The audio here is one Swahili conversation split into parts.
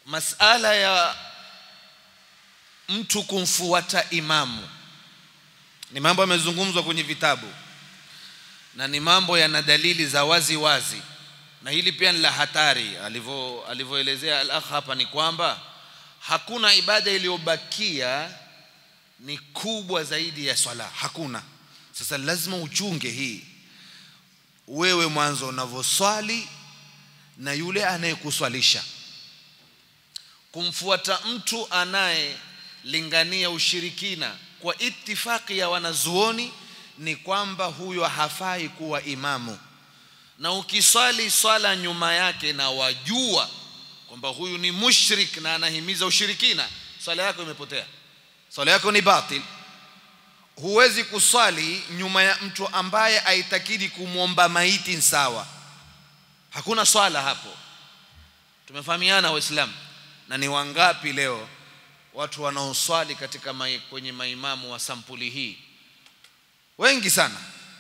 masala ya mtu kumfuata imamu ni mambo yamezungumzwa kwenye vitabu na ni mambo yana dalili za wazi wazi na hili pia ni la hatari alivyo alivyoelezea al-akh hapa ni kwamba hakuna ibada iliyobakia ni kubwa zaidi ya swala hakuna sasa lazima uchunge hii wewe mwanzo unavyoswali na yule anayekuswalisha kumfuata mtu anayelingania ushirikina kwa itifaki ya wanazuoni ni kwamba huyo hafai kuwa imamu na ukiswali swala nyuma yake na wajua kwamba huyu ni mushrik na anahimiza ushirikina swala yako imepotea swala yako ni batil huwezi kuswali nyuma ya mtu ambaye aitakidi kumwomba maiti sawa hakuna swala hapo tumefahamiana waislamu na ni wangapi leo watu wanaoswali katika mai, kwenye maimamu wa sampuli hii wengi sana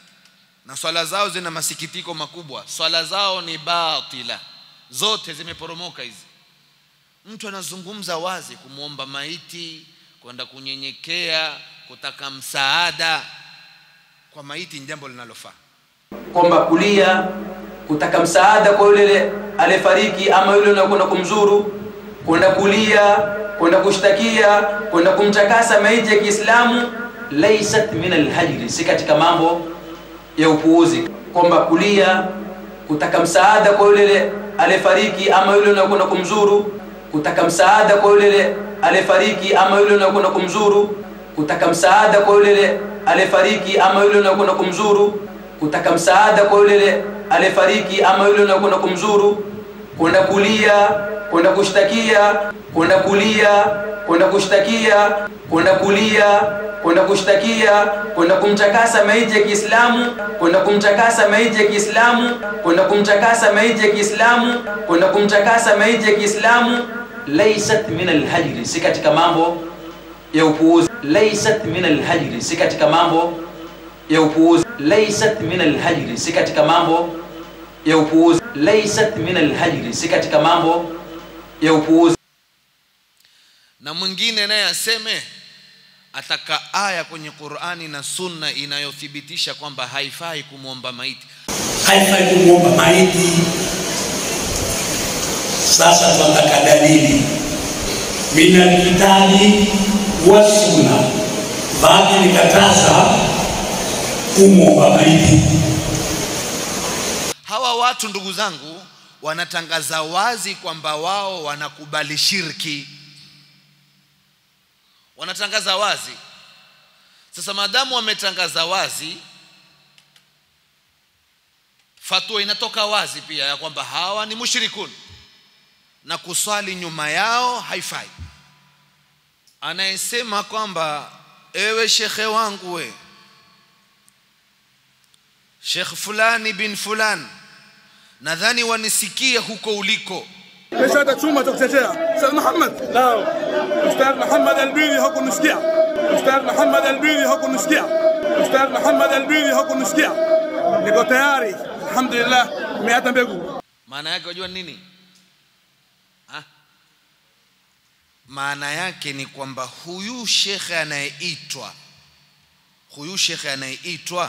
na swala zao zina masikitiko makubwa swala zao ni batila zote zimeporomoka hizi mtu anazungumza wazi kumwomba maiti kwenda kunyenyekea kutaka msaada kwa maiti ni jambo linalofaa kwamba kulia kutaka msaada kwa yule aliyefariki ama yule unakwenda kumzuru kwenda kulia kwenda kushtakia kwenda kumtakasa maiti ya Kiislamu laysat min alhajri si katika mambo ya upuuzi kwamba kulia kutaka msaada kwa yule aliyefariki ama yule unakwenda kumzuru kutaka msaada kwa yule aliyefariki ama yule unakwenda kumzuru kutaka msaada kwa yule aliyefariki ama yule unakwenda kumzuru kutaka msaada kwa yule aliyefariki ama yule unakwenda kumzuru kwenda kulia kwenda kushtakia kwenda kulia kwenda kushtakia kwenda kulia kwenda kushtakia kwenda kumtakasa maiti ya Kiislamu kwenda kumtakasa maiti ya Kiislamu kwenda kumtakasa maiti ya Kiislamu kwenda kumtakasa maiti ya Kiislamu laysat min alhajri si katika mambo ya upuuzi laysat min alhajri si katika mambo ya upuuzi laysat min alhajri si katika mambo ya upuuzi laysat min alhajri si katika mambo ya upuuzi na mwingine naye aseme ataka aya kwenye Qur'ani na Sunna inayothibitisha kwamba haifai kumwomba maiti haifai kumwomba maiti. Sasa tunataka dalili minal kitabi wa sunna, baadhi nikataza kumwomba maiti. hawa watu ndugu zangu wanatangaza wazi kwamba wao wanakubali shirki wanatangaza wazi sasa maadamu wametangaza wazi fatwa inatoka wazi pia ya kwamba hawa ni mushrikun na kuswali nyuma yao haifai anayesema kwamba ewe shekhe wangu we shekh fulani bin fulan nadhani wanisikie huko uliko ليش هذا شو ما تقتشيها استاذ محمد لا استاذ محمد البيري هكو نسكيا استاذ محمد البيري هكو نسكيا استاذ محمد البيري هكو نسكيا niko tayari alhamdulillah nimeata mbegu maana yake wajua nini ha? maana yake ni kwamba huyu shekhe anayeitwa huyu shekhe anayeitwa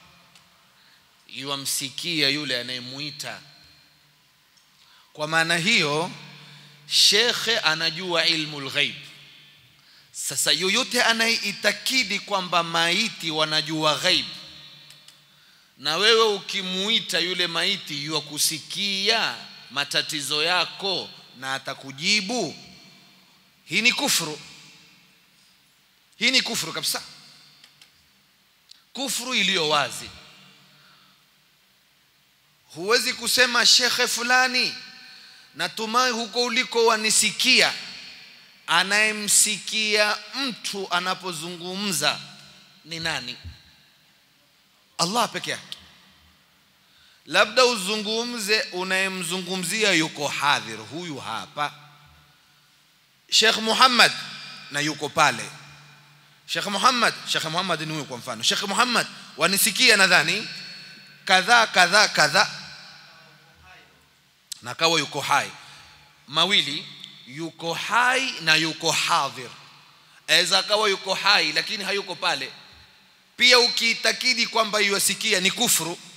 yuamsikia yule anayemuita kwa maana hiyo shekhe anajua ilmu lghaib sasa yoyote anayeitakidi kwamba maiti wanajua ghaib na wewe ukimuita yule maiti yuakusikia matatizo yako na atakujibu hii ni kufru hii ni kufru kabisa kufru iliyo wazi huwezi kusema shekhe fulani natumai huko uliko wanisikia anayemsikia mtu anapozungumza ni nani Allah peke yake labda uzungumze unayemzungumzia yuko hadhir huyu hapa Sheikh Muhammad na yuko pale Sheikh Muhammad Sheikh Muhammad ni huyu kwa mfano Sheikh Muhammad wanisikia nadhani kadhaa kadhaa kadhaa na kawa yuko hai mawili yuko hai na yuko hadhir aweza akawa yuko hai lakini hayuko pale pia ukiitakidi kwamba yuasikia ni kufuru